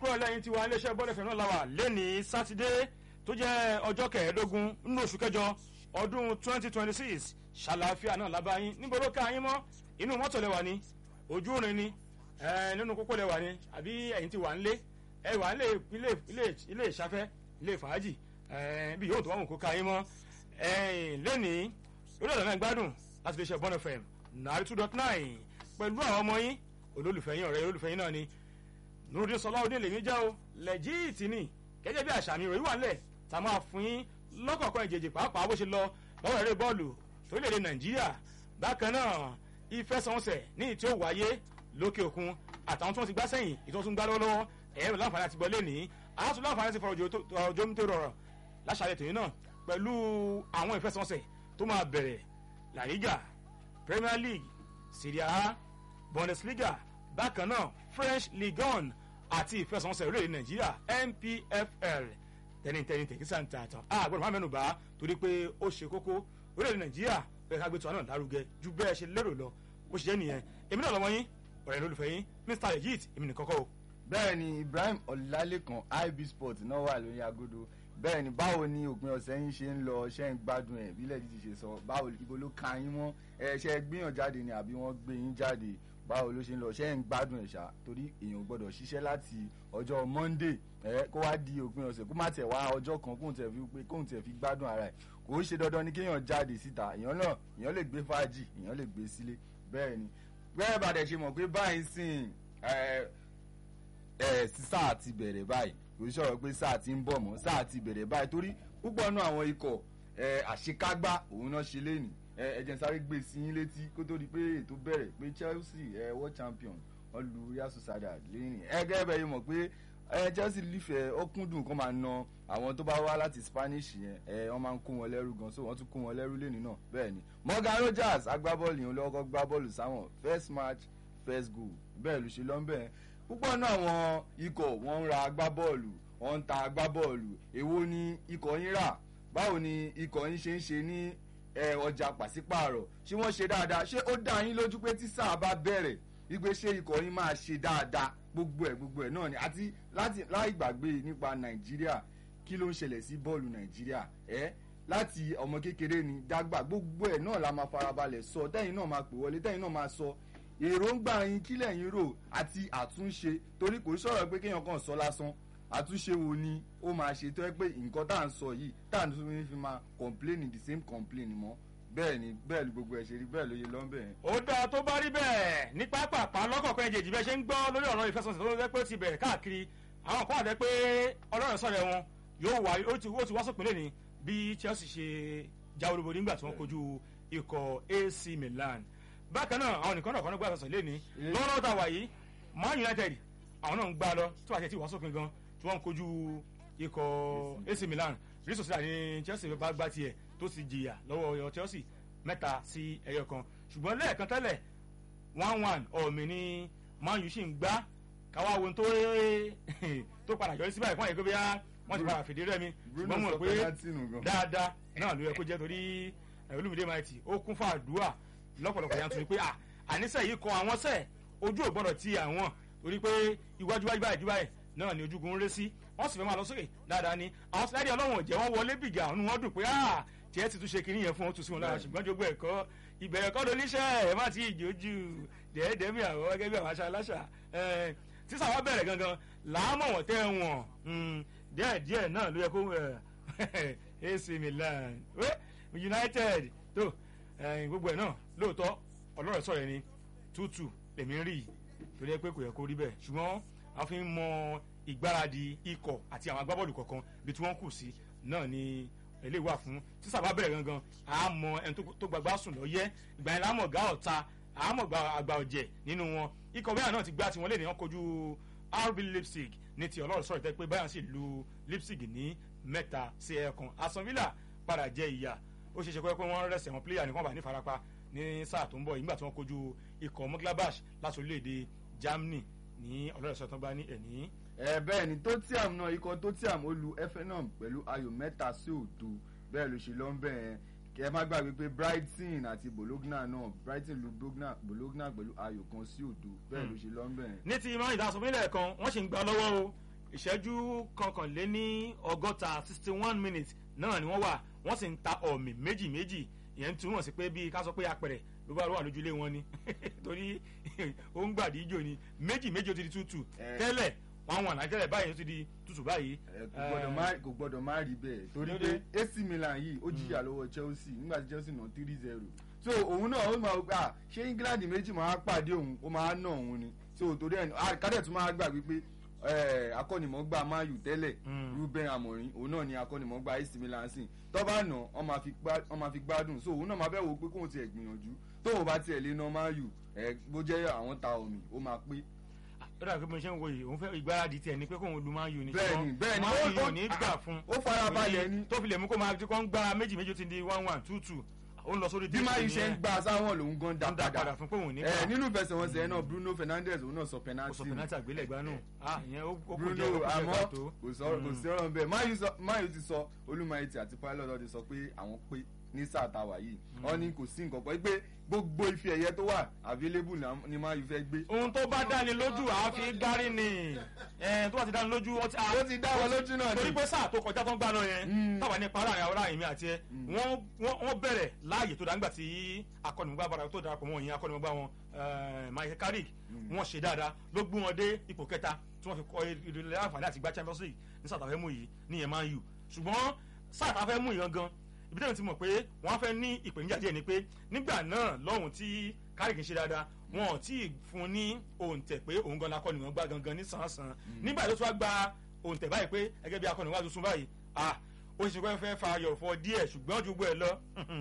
kúrò lẹ́yìn tiwa iléeṣẹ́ bọ́ọ̀lù fẹ̀ràn làwà lẹ́ni sátidé tó jẹ́ ọjọ́ kẹẹ̀ẹ́dógún nínú oṣù kẹjọ ọdún twenty twenty six ṣàlàáfíà náà lábáyín níbo ló ká yín mọ́ inú mọ́tò lẹ́wà ni ojú òrìn ni nínú kókó lẹ́wà ni àbí ẹ̀yin ti wà ń lé ẹ wà ń lé ilé ìṣafẹ́ ilé fàájì bí yóò tó wà mú kó ká yín mọ́ lẹ́ni lórí ọ̀dọ̀ náà gbádùn láti lè ṣe bọ́ọ̀nù fm nàárí two dot nine pẹ̀lú àwọn ọmọ yín olólùfẹ́ yín ọ̀rẹ́ olólùfẹ́ yín náà ni nurudin sọláwọdún lèmi jẹ́ o lẹ́jìtì ni gẹ́gẹ́ bí àṣà mi ròyìn wà nílẹ̀ tá a máa fún yín lọ́kọ̀ọ̀kan ìjèjì pàápàá bó ṣe lọ lọ́wọ́ eré bọ́ọ̀lù torílẹ̀-èdè nàìjíríà bákan náà ìfẹsẹ̀wọnsẹ̀ ní ìtí ó wáyé lókè òkun àtàwọn tí wọ́n ti gbá sẹ́yìn ìtọ́ tún gbá lọ́wọ́lọ́wọ́ ẹ̀rọ láǹfààní àti gbọ́lé ní àátún láǹfààní àti fọ̀rọ̀ òjò mi tó rọrọ̀ láṣàlẹ̀ tòun náà pẹ̀lú àwọn ìfẹsẹ̀wọnsẹ̀ tó máa bẹ̀rẹ̀ la liga premier league serie a bundesliga bákan náà french ligue one àti ìfẹsẹ̀wọnsẹ̀ orílẹ̀-èdè nàìjíríà npfl tẹnitẹni tẹkísà ń ta àtàn a gbọdọ̀ má mẹ́nu bá torí pé ó ṣe kókó orílẹ̀-èdè nàìjíríà bẹ́ẹ̀ ká gbé tiwa náà lárugẹ ju bẹ́ẹ̀ ṣe lérò lọ bó ṣe jẹ́ nìyẹn èmi náà lọ́mọ yín ọ̀rẹ́ lólùfẹ́ yín mr legit èmi nìkan kọ́ o. bẹ́ẹ̀ ni ibrahim ọ̀làlẹ́kan ib sport náà wà lórí agodo bẹ́ẹ̀ ni báwo ni òpin ọ̀sẹ̀ yín ṣe ń lọ ṣe ń gbádùn ẹ̀ bílẹ̀ jíjí ṣe sọ báwo ibo ló ka yín mọ́ ẹ ṣe gbìyàn jáde ni àbí wọ́n gbé yín jáde báwo ló ṣe ń lọ ṣe ń gbádùn ẹ̀ ṣá torí èèyàn gbọ́dọ̀ ṣiṣẹ́ láti ọjọ́ monday ẹ kó wá di òpin ọ̀sẹ̀ kó má tẹ̀ wá ọjọ́ kan kóun tẹ̀ fi pé kóun tẹ̀ fi gbádùn ara ẹ̀ kò ó ṣe dandan ni kéèyàn jáde síta èèyàn náà èèyàn lè gbé fàájì èèyàn lè gbé sílé bẹ́ẹ̀ ni bẹ́ẹ̀ bá dẹ̀ ṣe mọ̀ pé báyìí sìn ẹ ẹ sáà ti bẹ̀rẹ̀ báyìí kò sọ̀rọ̀ pé sáà ti ń bọ̀ mọ́ sáà ti bẹ̀rẹ̀ báyìí torí púpọ̀ nù àwọn ikọ̀ àṣekágbá òun náà ṣe lénìí ẹ̀jẹ̀ sáré gbé sí yín létí kó tó di pé ètò bẹ̀rẹ̀ pé Chelsea world champion wọ́n lu Real Sociedad lẹ́yìn ẹgẹ́ bẹ́ẹ̀ yìí mọ̀ pé Chelsea lífẹ̀ẹ́ ó kúndùn kó máa na àwọn tó bá wá láti Spanish yẹn wọ́n máa ń kó wọn lẹ́rú gan so wọ́n tún kó wọn lẹ́rú lẹ́nìí náà bẹ́ẹ̀ ni Morgan Rogers agbábọ́ọ̀lù yìí lọ́kọ́ gbá bọ́ọ̀lù sáwọn first match first goal bẹ́ẹ̀ ló ṣe lọ́nbẹ̀ẹ́ púpọ̀ náà àwọn ikọ̀ wọ́n ń ra agbábọ́ọ̀lù wọ́n ń ta agbábọ́ọ̀lù èwo ni ikọ̀ yín rà báwo ni ikọ̀ yín ṣe ń ṣe ní ọjà pàṣípààrọ̀ ṣé wọ́n ṣe dáadáa ṣé ó dá yín lójú pé tí sáà bá bẹ̀rẹ̀ wípé ṣé ikọ̀ yín máa ṣe dáadáa gbogbo ẹ̀ gbogbo ẹ̀ náà ni àti láti láì gbàgbé nípa nàìjíríà kí ló ń ṣẹlẹ̀ sí bọ́ọ̀lù nàìjíríà ẹ́ láti ọmọ kékeré ni dágbà gbogbo ẹ̀ náà la máa farabalẹ̀ sọ tẹ́yìn náà máa pè wọlé tẹ́yìn náà máa sọ èròǹgbà yín kílẹ̀ yín rò àti àtúnṣe torí kò sọ̀rọ̀ pé kéèyàn kàn sọ lásán àtúnṣe wo ni ó máa ṣe tó yẹ pé nǹkan tá à ń sọ yìí tá à ń tún fi máa complain the same complain mọ́ bẹ́ẹ̀ ni bẹ́ẹ̀ ni gbogbo ẹ̀ ṣe rí bẹ́ẹ̀ ló yẹ lọ́nbẹ̀ yẹn. ó dáa tó bá rí bẹ́ẹ̀ ní pápápá lọ́kọ̀ọ̀kan ẹ̀jẹ̀ ìjìbẹ́ ṣe ń gbọ́ lórí ọ̀rọ̀ ìfẹsọ̀sẹ̀ tó lọ́dẹ́ pé ó ti bẹ̀rẹ̀ káàkiri àwọn kan àdẹ́ pé ọlọ́run sọ̀rọ̀ wọn yóò wá ó ti wá sópin lẹ́ni bí Chelsea ṣe jáwé olúborí nígbà tí wọ́n kojú ikọ̀ AC Milan bákan náà àwọn nìkan náà kan náà gbà sọ̀sọ̀ lẹ́ni lọ́wọ́lọ́wọ́ tá a wà yìí Man United àwọn náà ń gbá lọ tí wàá ṣe ti wá sópin gan tí wọ́n ń kojú ikọ̀ AC Milan rí sòsílà ní Chelsea bá gbá tiẹ̀ tó ti jìyà lọ́wọ́ ọyọ Chelsea mẹ́ta sí ẹyọ kan ṣùgbọ́n lẹ́ẹ̀kan tẹ́lẹ̀ one one ọ̀mì ni Man U sì ń gbá káwá wo tó tó padà yọrí sí báyìí fún àyè pé bí wọ́n ti padà fìdí rẹ́mi ṣùgbọ́n mo rò pé dáadáa náà ló yẹ kó jẹ́ torí Olúmídé Maiti ó kún fún àdúrà lọ́pọ̀lọpọ̀ yanturu pé àníṣe yìí kọ àwọn sẹ́ẹ̀ ojú ò gbọ́dọ̀ ti àwọn torí pé iwájú wájú báyìí báyìí náà ni ojúgun ń ré sí wọ́n sì fẹ́ máa lọ sókè dáadáa ni àwọn síláàdì ọlọ́wọ̀n jẹ́ wọ́n wọlé bìgà ọ̀nù wọn dùn pé tiẹ̀ ti tún ṣe kiri yẹn fún ọ́n tún sí wọn lára ṣùgbọ́n jogbo ẹ̀kọ́ ìbẹ̀rẹ̀ kọ́ lóníṣẹ́ ẹ̀ má ti ìjójú dẹ́ẹ̀dẹ́mí àwọn gẹ́gẹ́ bí àwọn aṣa aláṣà tí sàwọn bẹ̀rẹ̀ gangan làámọ̀ wọ́n tẹ́ wọn díẹ̀díẹ̀ náà ló yẹ kó AC Milan United tó gbogbo ẹ̀ náà lóòótọ́ ọlọ́rọ̀ sọ̀rọ̀ ẹni tútù lèmi ń rí torí ẹ pé kò yẹ kó rí bẹ́ẹ̀ ṣùgbọ́n a fi ń mọ ìgbáradì ikọ̀ àti àwọn agbábọ́ọ̀lù kọ̀ọ̀kan bí tí wọ́n kù sí náà ni eléyìí wà fún tí sábà bẹ̀rẹ̀ gangan a mọ ẹni tó gbàgbá sùn lọ́yẹ́ ìgbà yẹn láàmọ̀ gá ọ̀ta àmọ̀ àgbà ọ̀jẹ̀ nínú wọn ikọ̀ bẹ́ẹ̀ náà ti gbá tiwọn lé ní wọn kojú RB Leipzig ní ti ọlọ́run sọ̀rọ̀ tẹ́ pé Bayern sì lu Leipzig ní mẹ́ta sí ẹ̀ẹ̀kan Aston Villa padà jẹ ìyà ó ṣeé ṣe pé wọ́n rẹ̀sẹ̀ wọn pléyà ní wọ́n bá ní farapa ní sáà tó ń bọ̀ nígbà tí wọ́n kojú ikọ̀ Mönchengladbach láti orílẹ̀-èdè Germany ní ọlọ́run sọ̀rọ̀ tó bá ní ẹ̀ní ẹ bẹ́ẹ̀ ni Tottenham náà ikọ̀ Tottenham ó lu Effenham pẹ̀lú ayò mẹ́ta sí òdo bẹ́ẹ̀ ló ṣe lọ ń bẹ̀ yẹn ẹ má gbàgbé pé Brighton àti Bologna náà Brighton lu Bologna pẹ̀lú ayò kan sí òdo bẹ́ẹ̀ ló ṣe lọ ń bẹ̀ yẹn. ní ti ìmọ̀ ìdásọ̀mílẹ̀ kan wọ́n sì ń gbà lọ́wọ́ o ìṣẹ́jú kọkànléní ọgọ́ta sixty one minutes náà ni wọ́n wà wọ́n sì ń ta ọ̀mì méjì méjì ìyẹn ń túmọ̀ sí pé bíi ká sọ pé apẹ̀rẹ̀ ló bá wà lójúlé wọn ni torí ó ń gbàdíjò ni méjì méjì ó ti di tútù Eh. tẹ́lẹ̀ wọn wà náà tẹ́lẹ̀ báyìí ó ti di tútù báyìí. ẹ, kò gbọdọ̀ má- kò gbọdọ̀ má rí bẹ́ẹ̀ torí Lóde. pé AC Milan yìí ó jìyà lọ́wọ́ Chelsea nígbà tí Chelsea nà three zero so òun náà ó máa gbà ṣé England méjì máa pàdé òun ó máa ná òun ni so torí ẹ̀ ah, kádẹ̀ tún máa gbà wípé eh, akọ́nimọ̀ọ́gbà Man U tẹ́lẹ̀ Mm. Ruben Amorim òun náà ni akọ́nimọ̀ọ́gbà AC Milan sí tó bá nà wọ́n máa fi gbá- wọ́n máa fi gbádùn so òun náà máa fẹ́ wo pé kóun tiẹ̀ gbìyànjú tóun bá tiẹ̀ lé ná Man U ẹ̀ bó jẹ́ àwọn ta omi ó máa pé ó dàbí pé mo ṣe ń wo yìí òun fẹ́ ìgbáradì tiẹ̀ ni pé kóun lu máa ń yù ní. Bẹ́ẹ̀ni, bẹ́ẹ̀ni, máa ó- ń yù ó- ní gbà fún. ó farabalẹ̀ ni. tó fi lè mú kó máa ti kọ́ ń gbá méjì méjì ó ti di one one two two ó ń lọ sórí bí Man U ṣe ń gbà sáwọn lòun gan dá ń dá padà padà fún pé òun ní ẹ gbà. nínú ìfẹsẹ̀wọnsẹ̀ náà Bruno Fernandes òun náà sọ ó sọ penalty penalty àgbélẹ̀gbá nù. ah ìyẹn ó ó kù Bruno díẹ̀ ó kù díẹ̀ àmọ́ káàtó. kò sọ̀rọ̀ kò sí ọ̀rọ̀ bẹ́ẹ̀ Man U sọ- Man U ti sọ Olúmayẹtì àti Pilot ọdún sọ pé àwọn pé ní sáà táwa yìí wọ́n ní kò sí nǹkan kan pé gbogbo ife ẹ̀yẹ tó wà available là- ni Man U fẹ́ gbé. ohun tó bá dáni lójú àá fi gbárí ni ẹ tó bá ti dáni lójú ó ti ó ti dá wọn lójú náà torí ni. pé sáà tó kọjá tó ń gbà náà yẹn Mm. táwa ní para àwọn aráàlú mi àti ẹ wọ́n wọ́n wọ́n bẹ̀rẹ̀ láàyè tó dáńgbà tí akọ́nìmọ̀gbà bára tó darapọ̀ mọ́ yẹn akọ́nìmọ̀gbà wọn eh, Michael Carrick wọ́n ṣe dáadáa ló gbé wọn dé ipò kẹta tí wọ́n fi kọ́ ìdílé àǹfààní àti gba Champions League ní sáà tàfẹ́ mú yìí níyẹn Man U ṣùgbọ́n sáà tàfẹ́ mú yìí gangan ibi tẹ́lẹ̀ ti mọ̀ pé wọ́n fẹ́ ní ìpèníjà díẹ̀ ni pé nígbà náà lọ́hùn tí Carrick ń ṣe dáadáa wọn ò tí ì fún un ní òǹtẹ̀ pé òun gan lakọ́ni wọn gbá gangan ní sàn-án nígbà tó tún wá gba òǹtẹ̀ báyìí pé gẹ́gẹ́ bí akọ́ni wá tuntun báyìí ah ó ṣe pé fẹ́ fa ayọ̀ fọ díẹ̀ ṣùgbọ́n ju gbọ́ ẹ lọ.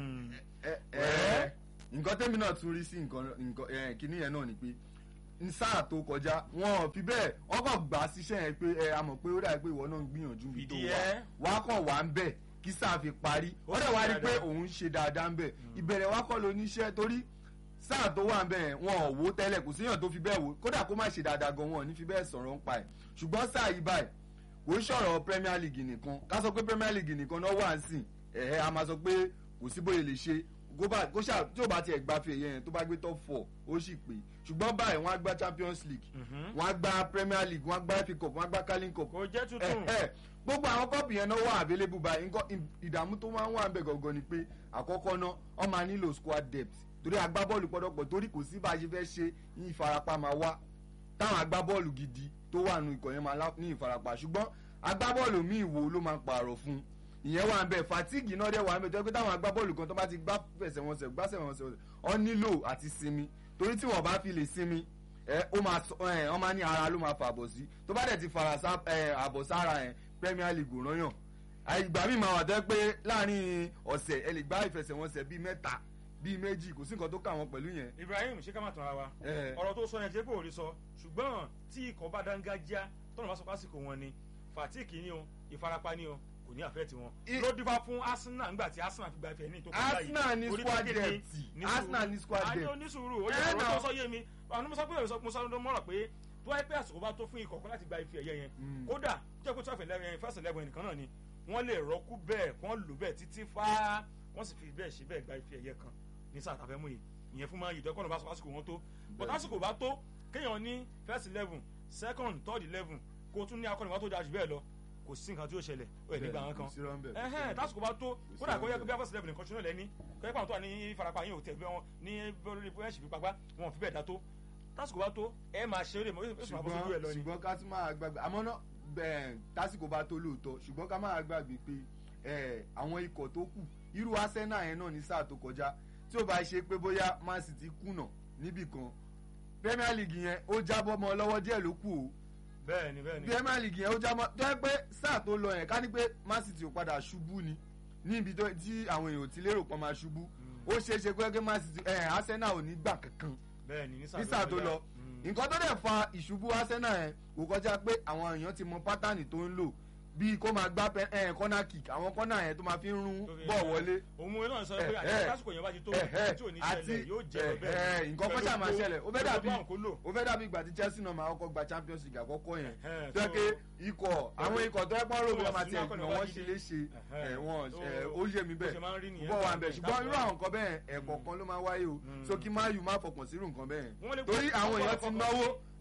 ẹ ẹ nǹkan tẹ́mi náà tún rí sí nǹkan nǹkan ẹ kíní yẹn náà ni pé ní sáà tó kọjá wọn ò fi bẹ́ẹ̀ wọ́n kàn gbà á síṣẹ́ yẹn pé ẹ a mọ̀ pé ó dà pé ìwọ náà ń gbìyànjú bí tó Fìdí wà ẹ. wàá kàn wá ń bẹ̀ kí sáà fi parí Ó ó dẹ̀ ṣe wá rí pé dáadáa. òun ṣe dáadáa ń bẹ̀ ìbẹ̀rẹ̀ wá kọ́ ló níṣẹ́ torí sáà tó wà ń bẹ̀ yẹn wọn ò wó tẹ́lẹ̀ kò síyàn tó fi bẹ́ẹ̀ wò kódà kó má ṣe dáadáa gan wọn ò ní fi bẹ́ẹ̀ sọ̀rọ̀ ń pa ẹ̀ ṣùgbọ́n sáà yìí báyìí kò ń sọ̀rọ̀ Premier League nìkan ká sọ pé Premier League nìkan náà wà ń sìn ẹ̀hẹ́ a máa sọ pé kò sí bóyá lè ṣe kó bá kó ṣáà tí ò bá tiẹ̀ gba fèyẹ yẹn tó bá gbé top four ó sì pé ṣùgbọ́n báyìí wọ́n á gba Champions League wọ́n á gba Premier League wọ́n á gba FA Cup wọ́n á gba Carling Cup kò jẹ́ tuntun. ẹ̀hẹ́ gbogbo àwọn kọ́ọ̀pù yẹn náà wà available báyìí nǹkan ìdààmú tó máa ń wà ń bẹ̀ gangan ni pé àkọ́kọ́ náà wọ́n máa nílò squad depth torí agbábọ́ọ̀lù pọ̀dọ̀pọ̀ torí kò sí bá a ṣe fẹ́ ṣe ní ìfarapa máa wá táwọn agbábọ́ọ̀lù gidi tó wà nù ikọ̀ yẹn máa lá- ní ìfarapa ṣùgbọ́n agbábọ́ọ̀lù míì wo ló máa pààrọ̀ fún un ìyẹn wà ń bẹ fatigue náà dẹ̀ wà ń bẹ tó yẹ pé táwọn agbábọ́ọ̀lù kan tó bá ti gbá fẹsẹ̀wọnsẹ̀ gbá fẹsẹ̀wọnsẹ̀ ọ nílò àti sinmi torí tí wọ́n bá fi lè sinmi ẹ ó máa sọ ẹ ọ máa ní ara ló máa fàbọ̀ sí tó bá dẹ̀ ti fara sá ẹ àbọ̀ sára ẹ Premier League ò rányàn àìgbà míì máa wà tó yẹ pé láàrin ọ̀sẹ̀ ẹ lè gbá ìfẹsẹ̀wọnsẹ̀ bíi mẹ́ta bíi méjì kò sí nǹkan tó kà wọ́n pẹ̀lú yẹn Ibrahim ṣé ká má tàn ara wa Eh. ọ̀rọ̀ tó sọ yẹn jẹ́ kó rí sọ ṣùgbọ́n tí ikọ̀ bá dángájá tọ́nà bá sọ pásìkò wọn ni fatigue ni o ìfarapa ni o kò ní àfẹ́ tiwọn I- ló dífá fún Arsenal nígbà tí Arsenal fi gba ìfẹ́ ní ìtòkọ́ báyìí Arsenal ní Orí squad pé kí ni? depth Ní Arsenal sùúrù. ní squad a ní depth onísùúrù ó yẹ Eh, ọ̀rọ̀ now. tó sọ yé mi àwọn ọmọ sọ pé mo sọ ló mọ̀rọ̀ pé tó wáyé pé àsìkò bá tó fún ikọ̀ kan láti gba ife ẹ̀yẹ yẹn Mm. kódà jẹ́ pé twelve eleven yẹn first eleven nìkan náà ni wọ́n lè rọ́kú bẹ́ẹ̀ kí wọ́n lò bẹ́ẹ̀ títí fá wọ́n sì fi bẹ́ẹ̀ ṣe bẹ́ẹ̀ gba ife ẹ̀yẹ kan ní sáà tàfẹ́ mú yìí ìyẹn fún máa yìí dẹ́kọ̀nà bá sọ lásìkò wọn tó but lásìkò bá tó kéèyàn ní first eleven second third eleven kó o tún ní akọni wa tó dáa jù bẹ́ẹ̀ lọ kò sí nǹkan tí ó ṣẹlẹ̀ ó yẹ nígbà wọn kan Kò sí rán bẹ́ẹ̀. ẹhẹn tásìkò bá tó sí kódà kó yẹ kó ọ̀bẹ. bí afẹ́sẹ̀ lẹ́bùn nìkan ṣúná lẹ́ni kó yẹ pé àwọn tó wà ní farapa yín ò tẹ̀ bí wọn ní bọ́ọ̀lù bọ́ọ̀lù fi pagbá wọn ò fi bẹ́ẹ̀ dá tó tásìkò bá tó ẹ máa ṣe eré mọ́ yóò sì máa bọ́ sójú ẹ lọ ṣùgbọ́n ni. ṣùgbọ́n ká tún máa gbàgbé àmọ́ náà bẹ́ẹ̀ tásìkò bá tó lóòótọ́ ṣùgbọ́n ká máa gbàgbé pé ẹ̀, àwọn ikọ̀ tó kù irú Arsenal yẹn náà ní sáà tó kọjá tí ó bá ṣe pé bóyá Man City kùnà níbì kan Premier League yẹn ó jábọ́ mọ́ ọ lọ́wọ́ díẹ̀ ló kù o bẹ́ẹ̀ni bẹ́ẹ̀ni Premier League yẹn ó jábọ́ tó yẹ pé sáà tó lọ yẹn ká ní pé Man City ò padà ṣubú ni níbi tó- tí àwọn èèyàn ò ti lérò pọ́n máa ṣubú ó ṣeé ṣe pé Man City ẹ̀, Arsenal ò ní gbà kankan bẹ́ẹ̀ni ní ní sáà tó lọ nǹkan tó dẹ̀ fa ìṣubú Arsenal yẹn kò kọjá pé àwọn èèyàn ti mọ pátánì tó ń lò bíi kó máa gbá kọ́nà kick àwọn kọ́nà yẹn tó máa fi ń rún bọ̀ wọlé òun náà sọ pé Eh, eh. àtàkùn yẹn bá ti tó Eh, tí ò ní àti- ṣẹlẹ̀ yóò jẹ́ eh, lọ bẹ́ẹ̀ eh, nǹkan kan ṣáà máa ṣẹlẹ̀ ó fẹ́ dàbí kó lò ó fẹ́ dàbí ìgbà tí Chelsea náà máa kọ́kọ́ gba Champions League àkọ́kọ́ yẹn Eh, tó yẹ so- pé ikọ̀ àwọn ikọ̀ tó yẹ pọ́n rògbò so máa tiẹ̀ Arsenal gbọ̀n wọ́n kọ́ni ṣe wá léṣe Eh, ẹ̀, wọ́n so ẹ̀, ó yé mi bó ṣe máa ń rí bẹ́ẹ̀ nìyẹn. bọ́ wà ń bẹ̀ ṣùgbọ́n irú Táwọn- àwọn nǹkan bẹ́ẹ̀ ẹ̀kọ̀ọ̀kan ló máa wáyé o Mm. so kí máa yù má fọkàn sírù nǹkan bẹ́ẹ̀ Wọ́n lè- torí àwọn èèyàn ti ọ̀pọ̀lọpọ̀- náwó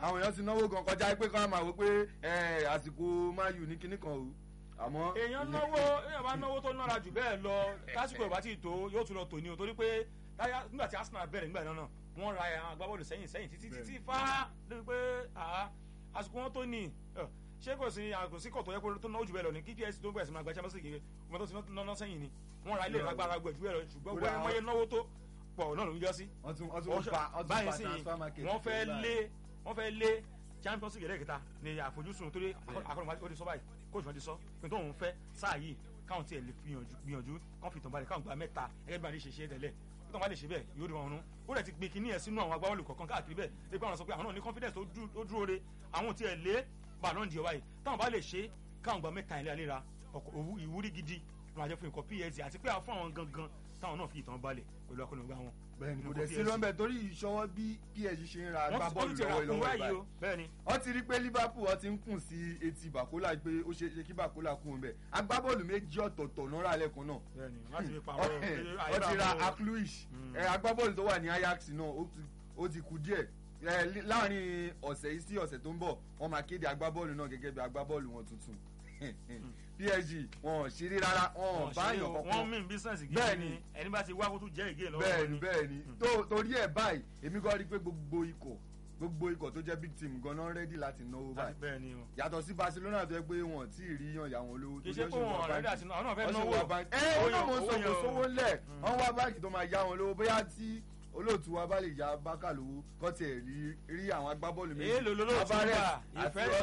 àwọn èèyàn ti náwó gan kọjá pé kọ́ máa wò pé ẹ, àsìkò Man U ní kinní kan o àmọ́. èèyàn náwó èèyàn bá náwó tó nára jù bẹ́ẹ̀ lọ lásìkò ìbá tí ì tó yóò tún lọ tò ní o torí pé táyà nígbà tí Arsenal bẹ̀rẹ̀ nígbà náà wọ́n ra àwọn agbábọ́ọ̀lù sẹ́yìn sẹ́yìn títí títí fá lórí pé àá àsìkò wọn tó ní ẹ, ṣé kò sí kò sí kọ̀ tó yẹ kó tó náwó jù bẹ́ẹ̀ lọ ní kí PS tó bẹ̀rẹ̀ sí máa gba Champions League wọn tó ti náná sẹ́yìn ni wọ́n ra ilé ìfagbára gbẹ̀ jù bẹ́ẹ̀ lọ ṣùgbọ́n Kódà wọ́n yẹ náwó tó pọ̀ náà ló ń jọ sí wọ́n tún wọ́n tún pa wọ́n tún báyìí pa sí transfer market. wọ́n fẹ́ lé wọ́n fẹ́ lé champions league lẹ́ẹ̀kẹta ní àfojúsùn torí akọ́nùmá ó ti sọ báyìí kóòtù wọn ti sọ pé tó òun fẹ́ sáà yìí káwọn tiẹ̀ lè gbìyànjú gbìyànjú kán fi tàn balẹ̀ káwọn gba mẹ́ta ẹgbẹ́ bí wọ́n ti ṣe ṣe tẹ́lẹ̀ tó tàn bá lè ṣe bẹ́ẹ̀ yóò rí wọn rún ó rẹ̀ ti gbé kinní ẹ̀ sínú àwọn agbábọ́ọ̀lù kọ̀ọ̀kan káàkiri bẹ́ẹ̀ lè pé àwọn sọ pé àwọn náà ní confidence tó dú- tó dúró re àwọn tiẹ̀ lé bàlọ́n di ọba yìí táwọn bá lè ṣe káwọn gba mẹ́ta ilé àlera ọkọ̀- òwú- ìwúrí gidi máa jẹ́ fún ikọ̀ PSG àti pé àwọn fún àwọn gangan táwọn náà fi ìtàn balẹ̀ pẹ̀lú akọ́nùgbà wọn. bẹ́ẹ̀ni kò nínú dẹ̀ PSG. sí lọ́nbẹ̀ torí ìṣọwọ́ bí PSG ṣe ń ra wọ́n ti- wọ́n agbábọ́ọ̀lù ti ra lọ́wọ́ kún ìlọ́wọ́ báyìí ìbáyìí o bẹ́ẹ̀ ni wọ́n ti rí pé Liverpool wọ́n ti ń kùn sí etí Bàkólà pé ó ṣe é ṣe kí Bàkólà kún un bẹ́ẹ̀ agbábọ́ọ̀lù méjì ọ̀tọ̀ọ̀tọ̀ náà rà lẹ́kùn náà bẹ́ẹ̀ni láti fi pa wọ́n ti ra Akluish Mm. ẹ, agbábọ́ọ̀lù tó wà ní Ajax náà ó ti- ó ti kú díẹ̀ ẹ, lí- láàrin ọ̀sẹ̀ yìí sí ọ̀sẹ̀ tó ń bọ̀ wọ́n máa kéde agbábọ́ọ̀lù náà gẹ́gẹ́ bí agbábọ́ọ̀lù wọn tuntun PSG wọn ò ṣeré rárá wọn ò bá yàn wọ́n kankan mìn bísíǹsì gidi Bẹ́ẹ̀ni. ni ẹni bá ti wá kó tún jẹ́ ìgé lọ́wọ́ bẹ́ẹ̀ni ni. bẹ́ẹ̀ni tó torí ẹ̀ báyìí èmi kọ́ rí i pé gbogbo ikọ̀ gbogbo ikọ̀ tó jẹ́ big team gan-an rẹ́dí láti náwó láti báyìí bẹ́ẹ̀ni o. yàtọ̀ sí Barcelona tó yẹ pé wọn tí ì rí yan ìyá wọn lówó kì í ṣe pé wọn ọ̀rẹ́ dà sínú àwọn náà fẹ́ wọ́n sì náwó wá báńkì ẹ ó náà mo sọ kò sówó ńlẹ̀ wọ́n wá báńkì tó máa yá wọn lówó bóyá tí olóòtú wa bá lè ya bákà lówó kọ́ tiẹ̀ rí rí àwọn agbábọ́ọ̀lù méjì Èèlò lolóòtú Alvarez gbà, àti ìfẹ́-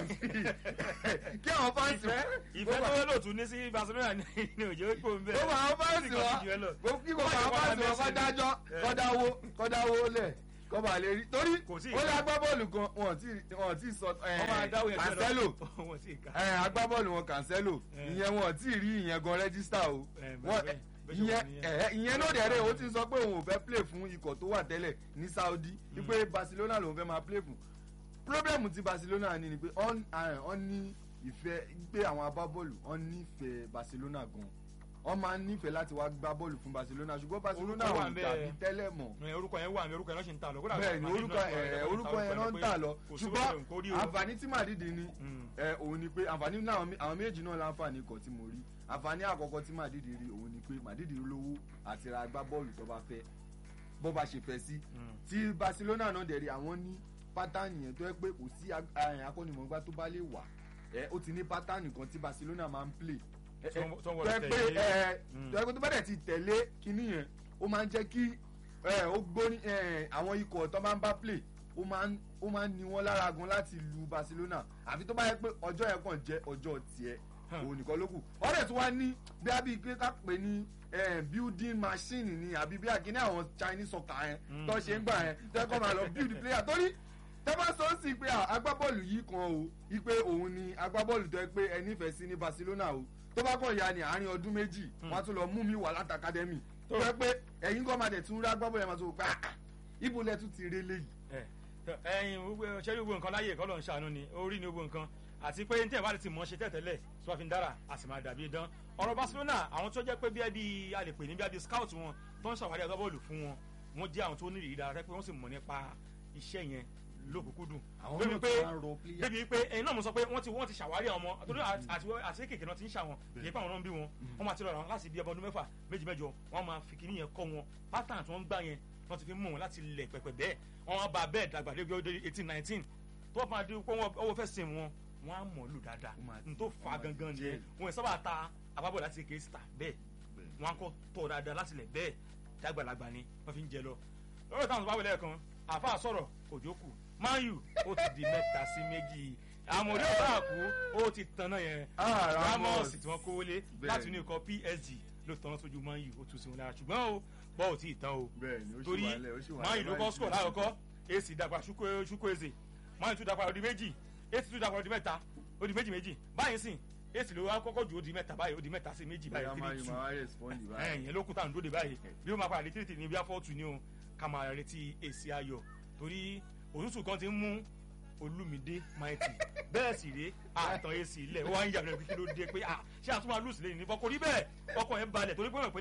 Rossi. kí àwọn fáǹsì ìfẹ́ ìfẹ́ tó yẹ lóòtú ní sí Barcelona ní ní òjò kó ń bẹ̀. ó máa fáǹsì wa gbogbo kí gbogbo àwọn fáǹsì wa kọ́ dájọ́ kọ́ dáwó kọ́ dáwó lẹ̀ kọ́ bá lè rí torí Kò sí ó lé ìka. agbábọ́ọ̀lù kan wọn tí wọn tí sọ wọ́n máa dáwọ́ yẹn Cancelo wọ́n sì ká. ẹ agbábọ́ọ̀lù wọn Cancelo Eh. ìyẹn wọn tí ì rí ìyẹn gan rẹ́gísítà o Eh, wọn bẹ́ẹ̀- bẹ́ẹ̀ ṣe ìyẹn wà nìyẹn. ẹ ìyẹn náà dẹ̀ rẹ̀ ó ti sọ pé òun ò fẹ́ play fún ikọ̀ tó wà tẹ́lẹ̀ ní Saudi wípé Barcelona lòun fẹ́ máa play fún problem ti Barcelona ni ni pé ọ́n ọ́n ní ìfẹ́ pé àwọn agbábọ́ọ̀lù ọ́n nífẹ̀ẹ́ Barcelona gan wọ́n máa ń nífẹ̀ẹ́ láti wá gbá bọ́ọ̀lù fún Barcelona ṣùgbọ́n Barcelona Orúkọ ò wà ń bẹ. dàbí tẹ́lẹ̀ mọ́ Ẹ, orúkọ yẹn wà mí orúkọ yẹn lọ́ ṣe ń tà lọ. Kódà bẹ́ẹ̀ ni Madrid orúkọ náà ẹ sọ̀rọ̀ orúkọ yẹn náà ń pé tà lọ kò sí ṣùgbọ́n orúkọ kò rí o. àǹfààní tí Madrid ní Mm. ẹ òun ni pé àǹfààní náà àwọn mé- àwọn méjì náà láǹfààní kan tí mo rí àǹfààní àkọ́kọ́ tí Madrid rí òun ni pé Madrid lówó àti ra agbábọ́ọ̀lù tó bá fẹ́ bó bá ṣe fẹ́ sí Mm. tí Barcelona náà dẹ̀ rí àwọn ní pátánì yẹn tó yẹ pé kò sí ag- ẹ, akọ́nimọ̀ọ́gbá tó bá lè wà ẹ ó ti ní pátánì kan tí Barcelona máa ń play ẹ, ẹ, Tó ń- tó ń tó wọlé yẹ pé tẹ̀lé. ẹ Mm. tó yẹ pé tó bá dẹ̀ ti tẹ̀lé kinní yẹn ó máa ń jẹ́ kí ẹ, ó gbóni ẹ, àwọn ikọ̀ tó máa ń bá play ó máa ń ó máa ń ní wọn lára gan láti lu Barcelona àfi tó bá yẹ pé ọjọ́ yẹn kàn jẹ́ ọjọ́ tiẹ̀ Hmm. òun nìkan ló kù wọ́n dẹ̀ tún wá ní bí a bí pé ká pè ní eh, building machine ni àbí bí àkíní àwọn Chinese soccer yẹn Mm. tó ṣe ń gbà yẹn tẹ́ kọ́ máa lọ build player torí tẹ́ bá sọ sí pé ah, agbábọ́ọ̀lù yìí kan o wípé òun ni agbábọ́ọ̀lù tó yẹ pé ẹ nífẹ̀ẹ́ sí ní Barcelona o tó bá kàn ya ní àárín ọdún méjì wọ́n á tún lọ mú mi wà láti academy tó yẹ pé ẹ̀yin kan máa dẹ̀ tún rí agbábọ́ọ̀lù yẹn máa tó pé ah, ibo lẹ tún ti rí eléyìí ẹ ẹyin gbogbo ṣẹ́rí gbogbo nǹkan láyè kọ́ ló ń ṣàánú ni orí ni gbogbo nǹkan àti pé ní tẹ̀wá ti mọ̀ ṣe tẹ̀tẹ̀lẹ̀ tí wọ́n fi ń dára a sì máa dàbí dán ọ̀rọ̀ Barcelona àwọn tó jẹ́ pé bí ẹbí a lè pè ní bí ẹbí scout wọn tó ń ṣàwárí agbábọ́ọ̀lù fún wọn wọ́n jẹ́ àwọn tó ní ìrírí dára pé wọ́n sì mọ̀ nípa iṣẹ́ yẹn lókùnkúndùn àwọn débi náà pé tún wá ń rọ player. débi pé ẹyin náà mo sọ pé wọ́n ti wọ́n ti ṣàwárí àwọn ọmọ torí àti àti kékeré náà ti ń ṣàwọn kìí pé àwọn náà ń bí wọn wọ́n máa ti rọra wọn láti bí ọmọ ọdún mẹ́fà méjì mẹ́jọ wọ́n máa fi kíní yẹn kọ́ wọn pattern tí wọ́n ń gbà yẹn wọ́n ti fi mú wọn láti lẹ̀ pẹ̀pẹ̀ bẹ́ẹ̀ wọ́n wá ba bẹ́ẹ̀ dàgbà débi ọdún eighteen nineteen tó máa di pé wọ́n ọwọ́ fẹ́ sìn wọn wọ́n á mọ̀ lù dáadáa Ó máa- n tó ó fa máa gangan jẹ́. nìyẹn wọ́n sábà ta àbábọ̀ láti kéé síta bẹ́ẹ̀ wọ́n á kọ́ tọ̀ dáadáa láti lẹ̀ bẹ́ẹ̀ dàgbàlagbà ni wọ́n fi ń jẹ lọ lọ́rọ̀ táwọn bá wọlé ẹ̀kan àfa sọ̀rọ̀ òjò kù Man U ó ti di mẹ́ta sí méjì àmọ̀rí ọ̀bá àkú ó ti tanná yẹn Ah, Ramos. Ramos tí wọ́n kówó lé Bẹ́ẹ̀ láti ni. inú ikọ̀ PSG ló tanná sójú Man U ó tún sí wọn lára ṣùgbọ́n o bọ́ ò tí ì tán o bẹ́ẹ̀ ni ó sì torí wà lẹ̀ ó sì wà Man lẹ̀ U ló kọ́ báyìí. score lákọ̀ọ́kọ́ AC dàgbà Chukwueze Man U tún dàgbà odi méjì AC tún dàgbà odi mẹ́ta odi méjì méjì báyìí sìn AC ló wá kọ́kọ́ ju odi mẹ́ta báyìí odi mẹ́ta sí méjì bóyá báyìí máa three yí two máa respond báyìí. ẹ̀yìn ló kú tá à ń dóde báyìí bí ó máa padà dé tírìtì ní bí afọ́tù ni o ká máa retí èsì ayọ̀ torí òtútù kan ti ń mú olúmídé maiti bẹ́ẹ̀ sì rèé àtàn èsì ilẹ̀ ó wá ń yàgbẹ́ kí ló dé pé à ṣé àtúmọ̀ lùsì lẹ́yìn nípa kò rí bẹ́ẹ̀ ọkọ̀ yẹn balẹ̀ torí pé wọ́n pẹ́lẹ́ yìí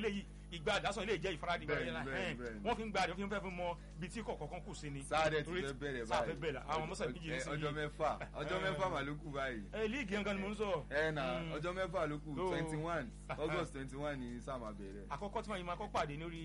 ìgbà àdásán ilé jẹ́ ìfaradì Bẹ́ẹ̀ni, ìgbà bẹ́ẹ̀ni, yẹn bẹ́ẹ̀ni. wọ́n fi ń gba àdé wọ́n fi ń fẹ́ fún mọ ibi tí kọ̀ọ̀kan kù sí ni. sáadẹ ti Torí fẹ́ bẹ̀rẹ̀ sáà báyìí fẹ́ bẹ̀rẹ̀ àwọn ọmọ sọ̀rọ̀ méjì Ẹ, nísìnyí. ọjọ́ mẹ́fà ọjọ́ Eh. mẹ́fà mà ló kù báyìí ẹ líìgì yẹn gan ni mo ń sọ. ẹ na Mm. ọjọ́ mẹ́fà ló kù So- twenty one august twenty one ni sáà máa bẹ̀rẹ̀. àkọ́kọ́ tí wọ́n yìí máa kọ́ pàdé lórí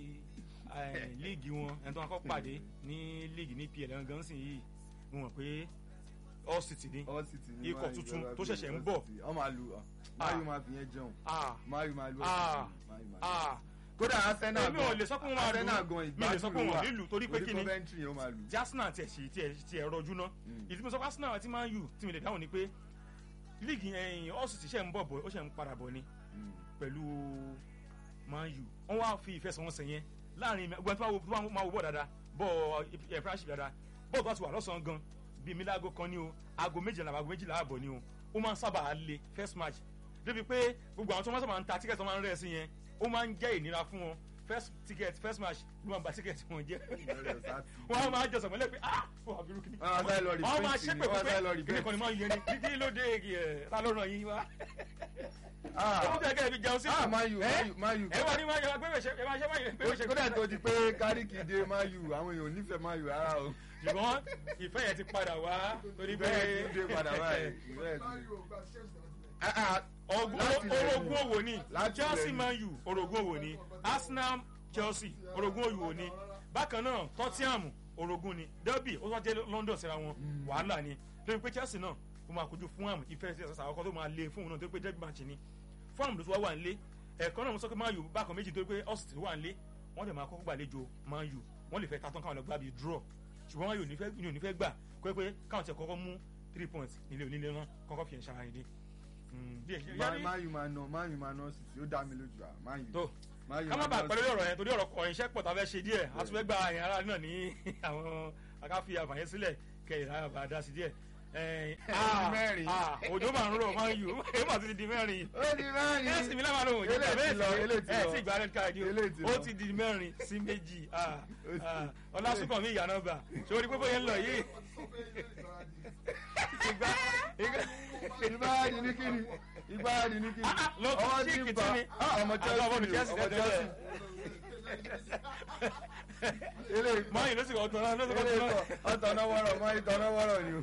eh, líìgì wọn ẹni tó máa kọ́ pàdé ní líìgì ní pl gangan sì yìí mo mọ̀ pé all city ni all city ni Ikọ̀ Man U tuntun gbọ́dọ̀ tó bí ṣẹ̀ṣẹ̀ ń All bọ̀. City. ọ máa lu ọ mayu máa fi yẹn jẹun ah mayu máa lu Ah. Mayu máa lu. ah kódà arsenal èmi ò lè sọ pé wọ́n máa arsenal lù gan mi lè sọ pé ìgbádùn ló wọ́n wà nílùú torí pé kí ni coventry ó máa lu. tí arsenal tiẹ̀ sí tiẹ̀ tiẹ̀ rọjú ná Mm. ìdí mi sọ pé arsenal àti man u tí mi lè dáhùn ni pé líìgì ẹ̀yìn all city ṣe ń bọ̀ bọ̀ ó ṣe ń padà bọ̀ ni Mm. pẹ̀lú man u wọ́n wá fi ìfẹsẹ̀wọnsẹ̀ yẹn láàrin gbọ́n tó máa wo- tó máa wo bọ̀ dáadáa bọ̀ ẹ̀ friendship dáadáa bọ́ọ̀ tó bá ti wà lọ́sàn-án gan bíi mílágò kan ní o aago méjìlá aago méjìlá ààbọ̀ ni o ó máa ń sábà le first match débi pé gbogbo àwọn tó máa ń sábà ń ta tíkẹ́tì tó máa ń rẹ̀ sí yẹn ó máa ń jẹ́ ìnira fún wọn first ticket first match ló máa ń ba tíkẹ́tì wọn jẹ́ Lọ́dọ̀ Sátì. wọ́n á máa jẹ sọ̀mọ́lẹ́ pé ah fún àbúrò kìíní Wọ́n á sáré lọ wọ́n á máa reprint ṣépè ni, wọ́n á pé sáré lọ kìíní kan ni máa ń yẹn ni kí ló dé ẹ̀ ta ló ràn yín wá Ah. ó tẹ̀ kẹ́ ẹ fi jẹun sí ah mayu ẹ mayu mayu ẹ wá ní máa yọ agbẹ́wẹ̀ ṣe ẹ máa ṣe máa yẹ agbẹ́wẹ̀ ṣe kódà tó di pé káríkì dé mayu àwọn èèyàn ò nífẹ̀ẹ́ mayu rárá o ṣùgbọ́n ìfẹ́ yẹn ti padà wá torí pé bẹ́ẹ̀ ti dé padà báyìí bẹ́ẹ̀ ti Ah, ah, Ọgbọ́n- Láti ilẹ̀ orogún ni. òwò ni Láti Chelsea ilẹ̀ ni. Man U orogún òwò ni Arsenal Chelsea orogún òwò ni bákan náà Tottenham orogún ni Derby ó wá jẹ́ London síra wọn wàhálà ni torí pé Chelsea náà ó máa kojú Fulham ìfẹ́ sí ẹ̀sán àkọ́kọ́ tó máa lé fún òun náà torí pé derby match ni Fulham ló ti wá wà nílé ẹ̀ẹ̀kan náà mo sọ pé Man U bákan méjì torí pé Austin wà nílé wọ́n dẹ̀ máa kọ́kọ́ gbàlejò Man U wọ́n lè fẹ́ ta tán káwọn lọ gbá bíi draw ṣùgbọ́n Man U ní fẹ́- ní ò ní fẹ́ gbà pé pé káwọn tiẹ̀ kọ́kọ́ mú three points nílé onílé náà kọ́kọ́ fi ẹ̀ ṣara ẹni Ma- mayu máa ná mayu máa ná sí ó dá mi lójú à mayu tó mayu ká má máa bàa ná pẹ̀lú sí. ọ̀rọ̀ yẹn torí ọ̀rọ̀ ọ̀rọ̀ iṣẹ́ pọ̀ tá a fẹ́ ṣe díẹ̀ a tún fẹ́ gba àyàn ara náà ní àwọn akáfi àfààyàn sílẹ̀ kẹyìn ara bàa dá sí díẹ̀. Ẹ̀ẹ́n, ah, mẹ́rin. ah, òjò máa ń rọ̀ máa ń yù èyí mà ti di mẹ́rin ó di mẹ́rin ẹ̀sìn mi lábàá lóhùn ìjọba Eléyìí ti lọ, eléyìí ti ẹ̀ lọ. tí ìgbà rẹ̀ káàdì Eléyìí ti ó lọ. ti di mẹ́rin sí méjì ah, Ó ti- ah, ọlásùnkàn mi ìyànà bà sórí pé bóyá ń lọ yìí ìgbà ìgbà ìgbáradì ní kíni ìgbáradì ní kíni Ah, lọ tún ọwọ́ chíìkì ti tí bà ni. Ah, ọmọ Àjọ ọmọ Chelsea Chelsea ni o, ọmọ tẹ́lẹ̀. Chelsea eléyìí kọ́ mọ́yìn ló sì kọ́ tán náà ló sì kọ́ eléyìí tán náà. kọ́ ọ̀tọ̀nà wọ́rọ̀ mọ́ ìtọ̀nà wọ́rọ̀ ni o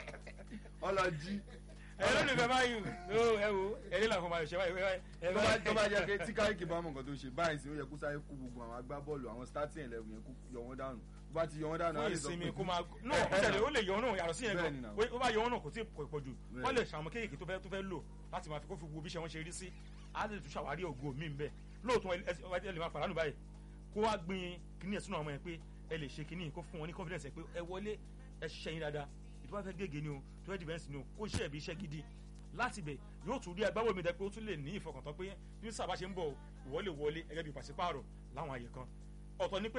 ọlọ́jí ẹ lónìí fẹ́ máa yù ó ẹ wo eré làwọn máa ṣe báyìí ẹ tó bá tó bá jẹ́ pé tí káríkì bá mọ̀ nǹkan tó ṣe báyìí sí ó yẹ kó sáré kú gbogbo àwọn agbábọ́ọ̀lù àwọn starting eleven yẹn kó yọ wọ́n dànù tó bá ti yọ wọ́n dànù á fún lè sọ ìsinmi pé- kó máa no Eh, eh, ṣẹlẹ̀ ó lè yọ ọ́nà yàtọ̀ sí yẹn Bẹ́ẹ̀ni gan náà. ó bá yọ ọ́nà kò tí ì pọ̀ jù Bẹ́ẹ̀ni. wọ́n lè ṣàwọn kéèké tó fẹ́ tó fẹ́ lò láti máa fi kó fi wo bí iṣẹ́ wọn ṣe rí sí á lè tún ṣàwárí ògo mi ń bẹ̀ lóòótọ́ ẹ ẹ- ẹ lè máa pàdánù báyìí kó wá gbin kíní ẹ̀sùn àwọn ọmọ yẹn pé ẹ lè ṣe kíní kó fún wọn ní confidence ẹ pé ẹ wọlé ẹ ṣiṣẹ́ yín dáadáa ìtọ́ bá fẹ́ gègé ni o tó fẹ́ defence ni o kó ṣe ẹ̀bí iṣẹ́ gidi láti bẹ̀ yóò tún rí agbábọ̀ mi dẹ pé ó tún lè ní ìfọkàntán pé bí sábà ṣe ń bọ̀ ìwọ lè wọlé gẹ́gẹ́ bí pàṣípààrọ̀ láwọn àyè kan ọ̀tọ̀ ni pé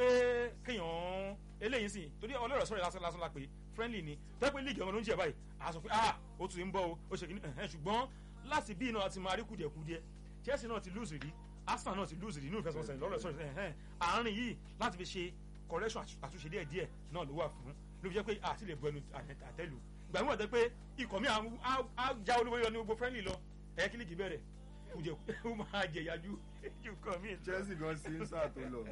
kéèyàn eléyìí sìn torí ọlọ́rọ̀ sọ̀rọ̀ lásán lásán la pé friendly ni tẹ́ pé líìgì ọmọ ló ń jẹ báyìí a sọ pé ah ó tún ń bọ̀ o ó ṣe kìíní ẹ̀hẹ́n ṣùgbọ́n láti bí iná ti máa rí kùdìẹ̀kudìẹ Chelsea náà ti lose rí Arsenal náà ti lose rí inú ìfẹsẹ̀wọnsẹ̀ lọ́rọ̀ sọ̀rọ̀ ẹ̀hẹ́n àárín yìí láti fi ṣe correction àtú- àtúnṣe díẹ̀ díẹ̀ náà ló wà fún ló fi jẹ́ pé àti lè bu ẹnu àtẹ- àtẹ́lù ìgbà mi wà tẹ́ pé ikọ̀ mi á- á- á já olówó yọ ní gbogbo friendly lọ ẹ̀yẹ kí líìgì bẹ̀rẹ̀ kùdìẹ̀ ó máa jẹ̀yàjú ju kọ̀ mí Chelsea gan sí sáà tó lọ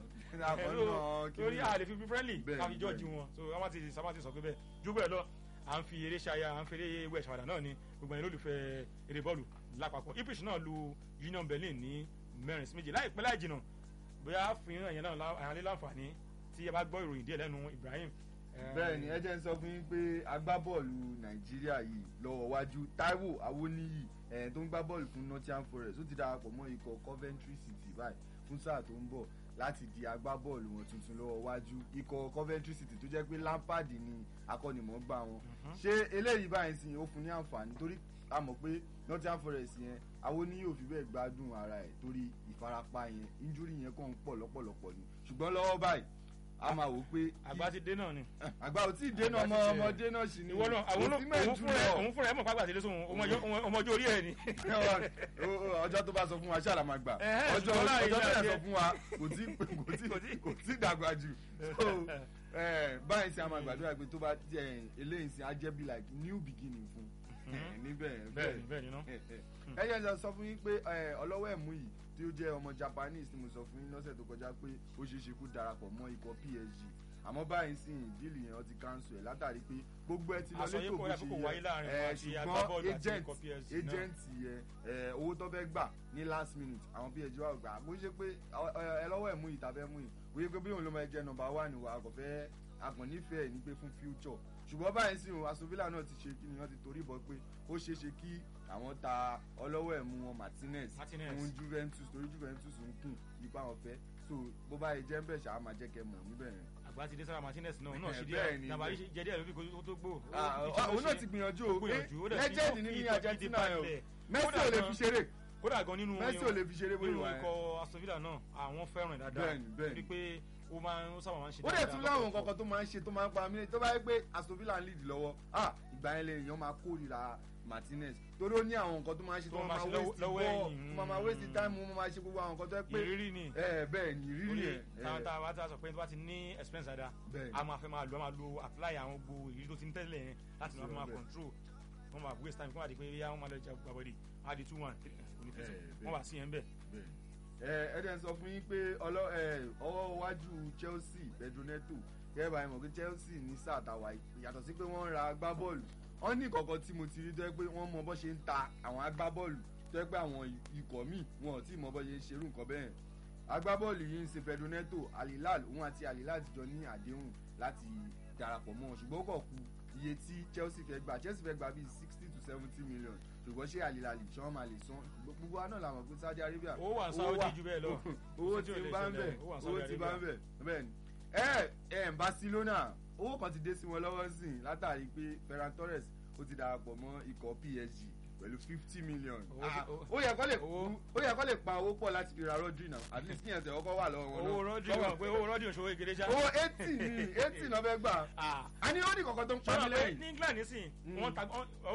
Hello, torí a lè fi fi friendly Bẹ́ẹ̀ni, ká fi jọ́ọ̀jì bẹ́ẹ̀ni. wọn so àwọn ti sábà ti sọ pé bẹ́ẹ̀ ju bẹ́ẹ̀ lọ à ń fi eré ṣaya à ń fi eré wẹ̀ ṣàwádà náà ni gbogbo ẹ̀yin lólùfẹ́ eré bọ́ọ̀lù lápapọ̀ Ipswich náà lu Union Berlin ní mẹ́rin sí méjì láìpẹ́ láì jìnnà bóyá fún ẹ̀yìn náà lá- àyànlé láǹfààní tí ẹ bá gbọ́ ìròyìn díẹ̀ lẹ́nu Ibrahim. eh, bẹ́ẹ̀ni ẹ jẹ́ ń sọ fún yín pé agbábọ́ọ̀lù nàìjíríà yìí lọ́wọ́ wájú Táíwò Awóníyì ẹ̀ tó ń gbá bọ́ọ̀lù fún Nottingham Forest ó ti darapọ̀ mọ́ ikọ̀ Coventry City báyìí fún sáà tó ń bọ̀ láti di agbábọ́ọ̀lù wọn tuntun lọ́wọ́ wájú ikọ̀ Coventry City tó jẹ́ pé Lampard ni akọ́nimọ̀ọ́gbá wọn ṣé eléyìí báyìí sìn ó fún ní àǹfààní torí a mọ̀ pé Nottingham Forest yẹn Awóníyì ò fi bẹ́ẹ̀ gbádùn ara ẹ̀ torí ìfarapa yẹn injury yẹn kàn ń pọ̀ lọ́pọ̀lọpọ̀ ni ṣùgbọ́n lọ́wọ́ báyìí a máa wò ó pé àgbà ti dé náà ni. àgbà ò tí ì dénà ọmọ Àgbà ti tẹ̀. ọmọdé náà sì ni ìwọ náà àwọn Kò sí mẹ́ẹ̀ òun jù fúnra ẹ lọ. òun fúnra ẹ mọ̀ pàgbà tẹ̀lé sóhun ọmọjọ́ orí ẹ̀ ni. Ó- ó- ọjọ́ tó bá sọ fún wa ṣáà la máa gbà Ẹ̀hẹ́, ọjọ́ ṣùgbọ́n láàrin ọjọ́ tó náà yẹ sọ jẹ́- fún wa kò tí kò tí kò tí dàgbà jù so eh, báyìí sí a máa gbàdúrà pé tó bá jẹ eléyìí sí a jẹ́ bí like new beginning fún eh, ní níbẹ̀ bẹ́ẹ̀ni bẹ́ẹ̀ni ná. ẹ jẹ́ sọ- sọ fún yín pé ẹ, ọlọ́wọ́ ẹ̀mú yìí tí ó jẹ́ ọmọ Japanese ni mo sọ fún yín lọ́sẹ̀ tó kọjá pé ó ṣeé ṣe kó darapọ̀ mọ́ ikọ̀ PSG àmọ́ báyìí sì ń díìlì yẹn ó ti cancel ẹ̀ látàrí pé gbogbo ẹ ti lọ Àsọyépọ̀ létò bó yẹ ṣe kó wáyé láàrin yẹ wọn ẹ àti agbábọ́ọ̀lù ṣùgbọ́n àti agent ikọ̀ PSG náà. agent yẹn ẹ, owó tó fẹ́ gbà ní last minute àwọn PSG wà gbà bó ṣe pé ọ- ọ- ẹ lọ́wọ́ ẹ̀mú yìí tàbẹ́ mú yìí bóyá pé bí òun ló máa jẹ́ nọ́mbà one wa kò fẹ́ àgbọ̀n nífẹ̀ẹ́ ní pé fún future ṣùgbọ́n báyìí sì hàn Aston Villa náà ti ṣe kí ni wọ́n ti torí bọ̀ pé ó ṣeé ṣe kí àwọn ta ọlọ́wọ́ ẹ̀mú wọn Martinez Martinez. fún Juventus torí Juventus ń kùn nípa àwọn fẹ́ so bó bá yẹ jẹ́ ń bẹ̀ ṣáà máa jẹ́ kẹ́ mọ̀ níbẹ̀ yẹn. àgbà ti dé sára Martinez náà òun náà ṣe Bẹ́ẹ̀ ni, díẹ̀ nàbàrí bẹ́ẹ̀. jẹ díẹ̀ lórí kó tó gbó. Ah, Ó- ó- òun náà ṣe- ti gbìyànjú ó o gbìyànjú, ó dẹ̀ fi- legend ó ní fi ní ìtọ́ Argentina gidi yẹn o balẹ̀. Messi Kódà ò lè gan- fi ṣeré kódà gan nínú Messi ò lè fi ṣeré bóyá nínú wà yẹn. ikọ̀ Aston Villa náà àwọn fẹ́ràn ẹ̀ dáadáa Bẹ́ẹ̀ni, bẹ́ẹ̀ni. torí pé ó máa ń ó sábà máa ń ṣe ó dẹ̀ tún láwọn lọ́pọ̀lọpọ̀. kankan tó máa ń ṣe tó máa ń pa mí tó bá yẹ pé Aston Villa ń lead lọ́wọ́ ah ìgbà yẹn lè èèyàn máa kórìíra Martinez torí ó ní àwọn nǹkan tó máa ń ṣe tó Tó máa máa máa ṣe waste lọ́wọ́- ball lọ́wọ́ ẹ̀yìn, tó máa máa waste mm. time ó máa ṣe gbogbo àwọn nǹkan tó yẹ pé ìrírí ni ẹ bẹ́ẹ̀ ni ìrírí orí yẹn táwọn ẹ, táwọn bá ti sọ pé tó bá ti ní experience dáadáa bẹ́ẹ̀ a máa fẹ́ máa lo a máa lo apply àwọn gbogbo ìrírí tó ti ń tẹ́lẹ̀ yẹn láti Sí, máa máa bẹ́ẹ̀. control wọ́n máa waste time kí wọ́n máa di pé yá wọ́n máa lọ jà gbàbọ̀dì á di two one onífẹsẹ̀ Eh, bẹ́ẹ̀. wọ́n wà sí yẹn bẹ́ẹ̀. ẹ ẹ dẹ̀ ń sọ fún yín pé ọlọ́ ẹ ọwọ́ iwájú Chelsea Pedro Neto kẹ́ ẹ bá yín mọ̀ pé Chelsea ní sáà tàwa yìí, yàtọ̀ sí pé wọ́n ń ra agbábọ́ọ̀lù wọ́n ní kọ̀ọ̀kan tí mo ti rí tó yẹ pé wọ́n mọ bọ́ ṣe ń ta àwọn agbábọ́ọ̀lù tó yẹ pé àwọn ikọ̀ míì wọn ò tí ì mọ bọ́ ṣe ń ṣerú nǹkan bẹ́ẹ̀ agbábọ́ọ̀lù yìí ń ṣe Pedro Neto Al-Hilal òun àti Al-Hilal ti jọ ní àdéhùn láti darapọ̀ mọ́ wọn ṣùgbọ́n ó kọ̀ ku iye tí Chelsea fẹ́ gbà Chelsea fẹ́ gbà bíi sixty to seventy million ṣùgbọ́n ṣé Al-Hilal ṣé wọ́n máa lè san gbogbo wa náà làwọn pé Saudi Arabia owó wà ní Saudi jù bẹ́ẹ̀ lọ owó tí tí ò lè ń bá ń bẹ̀ ṣẹlẹ̀, owó wà ní owó Saudi tí ń bá ń Arabia. bẹ̀ bẹ́ẹ̀ ni ẹ ẹ Barcelona owó kan ti dé sí wọn lọ́wọ́ sí i látàrí pé Ferran Torres ó ti darapọ̀ mọ́ ikọ̀ PSG pẹ̀lú fifty million Owó Ah, tí- ó yẹ kó lè owó- ó yẹ kó lè pa owó pọ̀ láti fi ra Rodri náà at least kíyàn tẹ̀ ọkọ̀ wà lọ́wọ́ wọn owó náà. rọ́dì Kọ́wọ́- wọn pé owó rọ́dì òṣòwò ìgèrè já. owó eighty ni eighty náà fẹ́ gbà Ah, a ní ó ní kọ̀ọ̀kan tó ń pa ṣọ́nà mí pé lẹ́yìn. ní England nísìn Mm. wọ́n ta